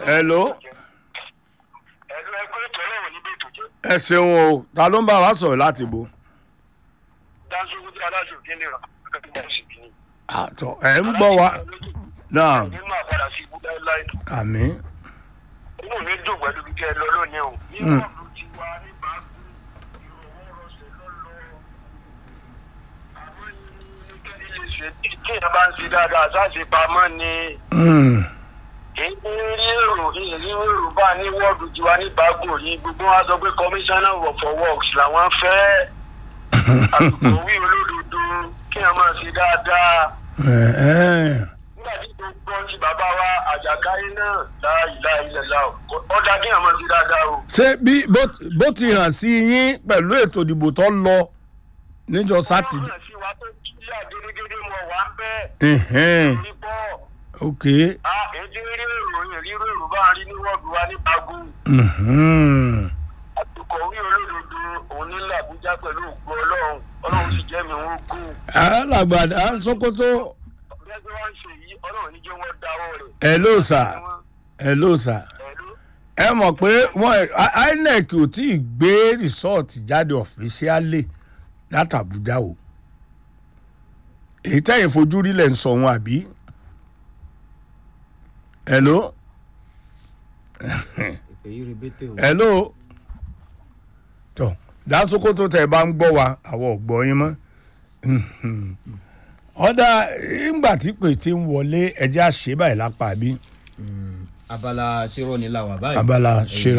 hello ẹ̀lú ẹgbẹ́ ètò ọlọ́run níbi ètò jẹ́ ẹ ṣeun o ta ló ń bá wa sọ̀rọ̀ láti bo. dáńsógún tí aláṣọ òkè nìran akẹ́kọ̀ọ́ mọ̀ sí kìíní. àtọ̀ ẹ̀ ń gbọ́ wa náà nínú àpàdà sí ibú láéláé àmì inú mi dùn pẹ̀lú bí kẹ́ ẹ lọ lónìí o. nínú ọ̀dùn ti wá ní báàgù ìrọ̀wọ́rọ̀ṣẹ̀ lọ́lọ́ àwọn ilé ṣe tí èèyàn bá ń ṣe dáadáa sáṣe pamọ́ ni èyí rí èrò ìrírí èrò bá ní wọ́ọ̀dù tiwa ní báàgù yìí gbogbo wa sọ pé commissioner for works làwọn fẹ́ àlùkò wí olódodo kí èèyàn máa ṣe dáadáa nígbà tí mo gbọ́ tí bàbá wa àjàkáyé náà láàyè láàyè lẹ́la ọ̀dà kí èèyàn máa ṣe dáadáa o. ṣé bí bó- bó ti hàn sí yín pẹ̀lú ètò ìdìbò tó lọ níjọ sátidé. wọ́n sí wa tó kí àgédégédé mọ̀ wá ń bẹ́ẹ̀. Ẹ̀hẹ́n, ní bọ́ ok a èdè rí èrò ìrírí èrò bá rí ní wọ́ọ̀dù wa ní bago mhm. àtùkọ̀ wí olódodo òun ní làbújá pẹ̀lú ògbó ọlọ́run ọlọ́run sì jẹ́ mi wọ́n kú. alàgbàdà sokoto ọ̀gbẹ́gbẹ́ wa ń ṣe yìí ọlọ́run ní jẹ́ wọ́n dáwọ́ rẹ̀. ẹ ló sà ẹ ló sà pẹ̀lú ẹ mọ̀ pé wọ́n inec ò tí ì gbé rìsọ́ọ̀tì jáde ọ̀fíṣíálì látàbújá o èyí tẹ́yìn fojú rí lẹ̀ ń sọ wọn àbí hello ìpè yìí rebete o. hello tọ dásokoto tẹ bá ń gbọ́ wa àwọn ò gbọ́ yín mọ́ ọ̀dà ìgbà tí pè ti ń wọlé ẹjẹ́ àṣẹ báyìí lápá bí abala ṣírò ní làwà báyìí. abala ṣe